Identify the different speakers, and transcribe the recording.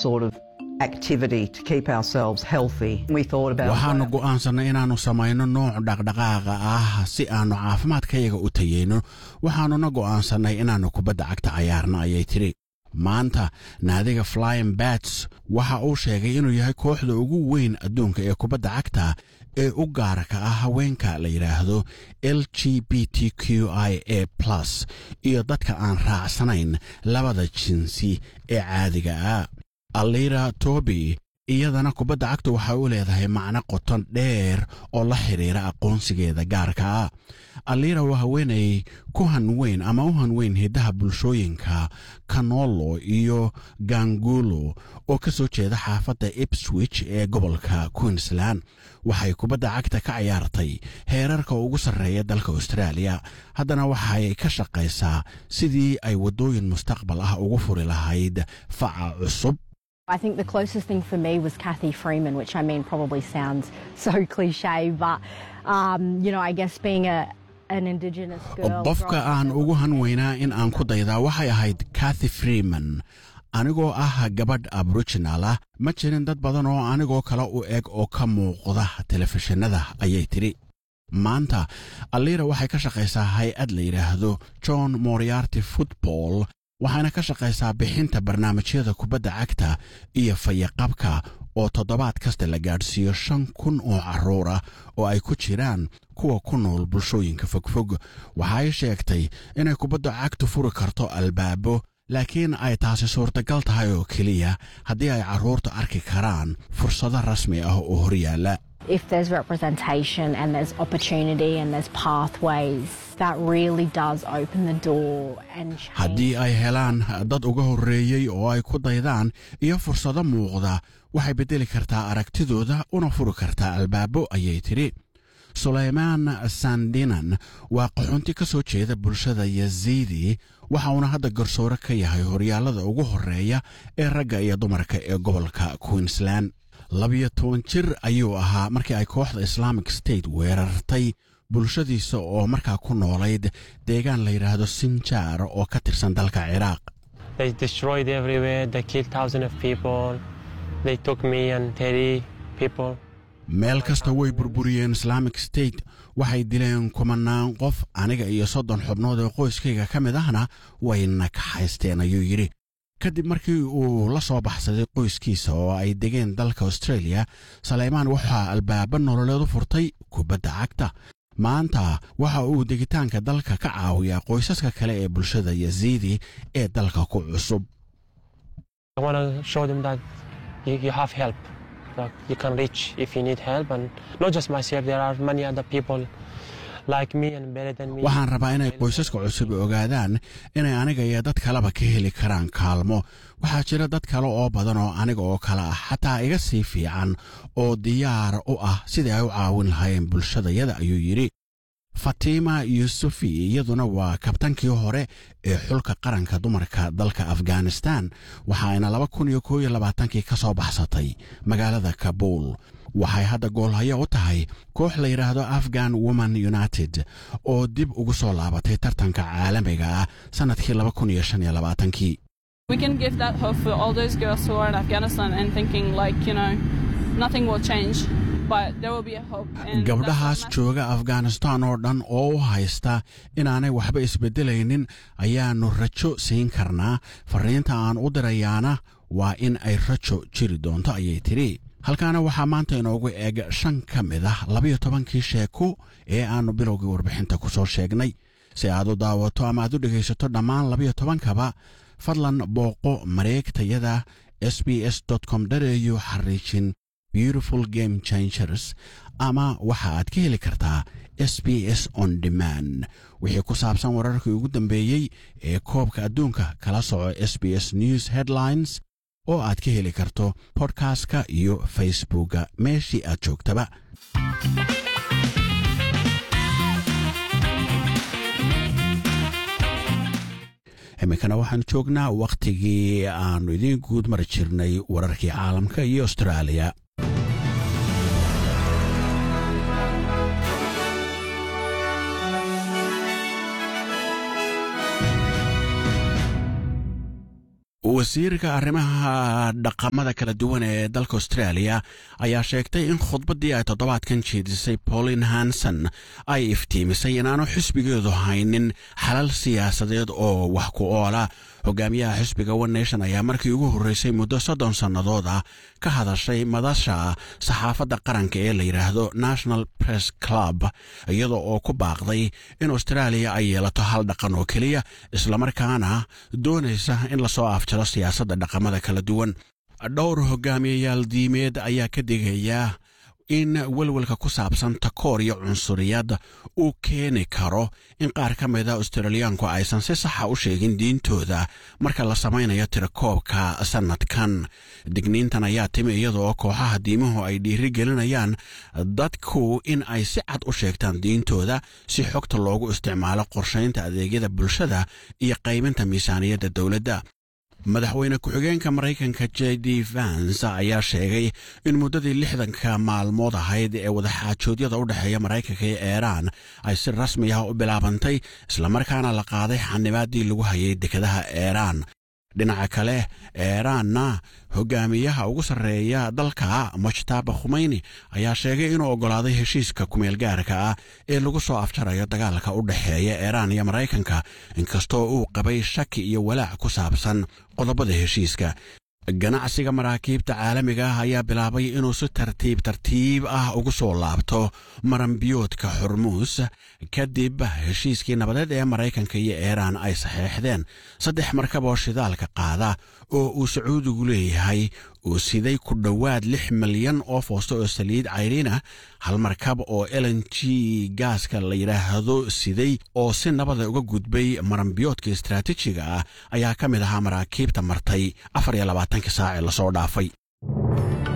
Speaker 1: sort of activity to keep ourselves healthy. We thought about
Speaker 2: waxaannu go'aansannay inaannu samayno nooc dhaqdhaqaaqa ah si aannu caafimaadkayaga u tayeyno waxaannuna go'aansannay inaannu kubadda cagta cayaarna ayay tidhi maanta naadiga flying bats waxa uu sheegay inuu yahay kooxda ugu weyn adduunka ee kubadda cagta ee u gaarka ah haweenka la yidhaahdo l g b t q i a plus iyo dadka aan raacsanayn labada jinsi ee caadiga ah alira toby iyadana kubadda cagtu waxay u leedahay macno qoton dheer oo la xidhiira aqoonsigeeda gaarka ah alira waa haweenay ku hanweyn ama u hanweyn hiddaha bulshooyinka kanolo iyo gangulo oo ka soo jeeda xaafadda ipswich ee gobolka queensland waxay kubadda cagta ka cayaartay heerarka ugu sarreeya dalka austraaliya haddana waxay ka shaqaysaa sidii ay waddooyin mustaqbal ah ugu furi lahayd faca cusub
Speaker 3: I think the closest thing for me was Kathy Freeman, which I mean probably sounds so cliche, but um, you know, I guess being a an Indigenous girl.
Speaker 2: qofka aan ugu hanweynaa in aan ku daydaa waxay ahayd kathy freeman anigoo ah gabadh aboriginal ah ma jirin dad badan oo anigoo kale u eg oo ka muuqda telefishinada ayay tidhi maanta alira waxay ka shaqaysaa hay-ad la yidhaahdo john moriarty football waxayna ka shaqaysaa bixinta barnaamijyada kubadda cagta iyo fayaqabka oo toddobaad kasta la gaadhsiiyo shan kun oo carruur ah oo ay ku jiraan kuwa ku nool bulshooyinka fogfog waxay sheegtay inay kubadda cagtu furi karto albaabo laakiin ay taasi suurtagal tahay oo keliya haddii ay carruurta arki karaan fursado rasmi ah oo horyaalla
Speaker 3: If there's representation and there's opportunity and there's pathways, that really does open the door and change.
Speaker 2: haddii ay helaan dad uga horreeyey oo ay ku daydaan iyo fursado muuqda waxay beddeli kartaa aragtidooda una furi kartaa albaabo ayay tidhi sulaymaan sandinan waa qaxoonti ka soo jeeda bulshada yaziidi waxa uuna hadda garsoore ka yahay horyaallada ugu horreeya ee ragga iyo dumarka ee gobolka queensland labiyo toban jir ayuu ahaa markii ay kooxda islamic state weerartay bulshadiisa oo markaa ku noolayd deegaan la yidhaahdo sinjaar oo ka tirsan dalka ciraaq
Speaker 4: They destroyed everywhere. They killed thousands of people. They took me and 30 people.
Speaker 2: meel kasta way burburiyeen islamic state waxay dileen kumanaan qof aniga iyo soddon xubnood oo qoyskayga ka mid ahna wayna kaxaysteen ayuu yidhi kadib markii uu la soo baxsaday qoyskiisa oo ay degeen dalka australia saleymaan waxaa albaaba nololeed u furtay kubadda cagta maanta waxa uu degitaanka dalka ka caawiyaa qoysaska kale ee bulshada yaziidi ee dalka ku cusub
Speaker 4: I want to show them that you, you have help. Like you can reach if you need help. And not just myself, there are many other people like me and better than me.
Speaker 2: waxaan rabaa inay qoysaska cusub ogaadaan inay aniga iyo dad kaleba ka heli karaan kaalmo waxaa jira dad kale oo badan oo aniga oo kale ah xataa iga sii fiican oo diyaar u ah sidii ay u caawin lahaayeen bulshadayada ayuu yidhi fatima yusufi iyaduna waa kabtankii hore ee xulka qaranka dumarka dalka afghanistan waxaayna laba kun iyo koob iyo labaatankii ka soo baxsatay magaalada kabuul waxay hadda goolhayo u tahay koox la yidhaahdo afghan woman united oo dib ugu soo laabatay tartanka caalamiga ah sannadkii laba kun iyo shan iyo labaatankii
Speaker 5: We can give that hope for all those girls who are in Afghanistan and thinking like, you know, nothing will change, but there will be a hope. And
Speaker 2: gabdhahaas
Speaker 5: that's what
Speaker 2: jooga afghanistan oo dhan oo u haysta inaanay waxba isbeddelaynin ayaannu rajo siin karnaa farriinta aan u dirayaana waa in ay rajo jiri doonto ayay tidhi halkaana waxaa maanta inoogu eeg shan ka mid ah labayo tobankii sheeko ee aannu bilowgii warbixinta ku soo sheegnay si aad u daawato ama aad u dhegaysato dhammaan labayo tobankaba fadlan booqo mareegtayada s b s com au xariijin beautiful game changers ama waxa aad ka heli kartaa s b s on demand wixii ku saabsan wararkii ugu dambeeyey ee koobka adduunka kala soco s b s news headlines oo aad ka heli karto bodkastka iyo facebookga meeshii aad joogtaba iminkana waxaan joognaa wakhtigii aannu idiin guud mari jirnay wararkii caalamka iyo austraaliya wasiirka arrimaha dhaqamada kala duwan ee dalka australia ayaa sheegtay in khudbaddii ay toddobaadkan jeedisay paulin hanson ay iftiimisay inaanu xisbigeedu haynin xalal siyaasadeed oo wax ku oola hogaamiyaha xisbiga one nation ayaa markii ugu horreysay muddo soddon sannadood ah ka hadashay madasha saxaafadda qaranka ee la yidhaahdo national press club iyada oo ku baaqday in australia ay yeelato hal dhaqan oo keliya islamarkaana doonaysa in lasoo afjaro siyaasadda dhaqamada kala duwan dhowr hogaamiyayaal diimeed ayaa ka digaya in welwelka ku saabsan takoor iyo cunsuriyad uu keeni karo in qaar ka mida australiyaanku aysan si saxa u sheegin diintooda marka la samaynayo tirakoobka sannadkan digniintan ayaa timi iyadaoo kooxaha diimuhu ay dhiiri gelinayaan dadku in ay si cad u sheegtaan diintooda si xogta loogu isticmaalo qorshaynta adeegyada bulshada iyo qaybinta miisaaniyadda dowladda madaxweyne ku-xigeenka maraykanka j d vans ayaa sheegay in muddadii lixdanka maalmood ahayd ee wadaxaajoodyada u dhexeeya maraykanka iyo eeraan ay si rasmi ah u bilaabantay islamarkaana la qaaday xanibaaddii lagu hayay dekadaha eeraan dhinaca kale eeraanna hogaamiyaha ugu sarreeya dalka mujtaba khumeyni ayaa sheegay inuu oggolaaday heshiiska kumeel gaarka ah ee lagu soo afjarayo dagaalka u dhexeeya eeraan iyo maraykanka inkastoo uu qabay shaki iyo walaac ku saabsan qodobada heshiiska ganacsiga maraakiibta caalamiga ah ayaa bilaabay inuu si tartiib tartiib ah ugu soo laabto maranbiyoodka xurmuus kadib heshiiskii nabadeed ee maraykanka iyo eeraan ay saxeexdeen saddex markab oo shidaalka qaada oo uu sacuudigu leeyahay uu siday ku dhowaad lix milyan oo foosto oo saliid cayriinah hal markab oo elen g gaaska la yidhaahdo siday oo si nabada uga gudbay maranbiyoodka istaraatiijiga ah ayaa ka mid ahaa maraakiibta martay afar iyo labaatanka saac ee lasoo dhaafay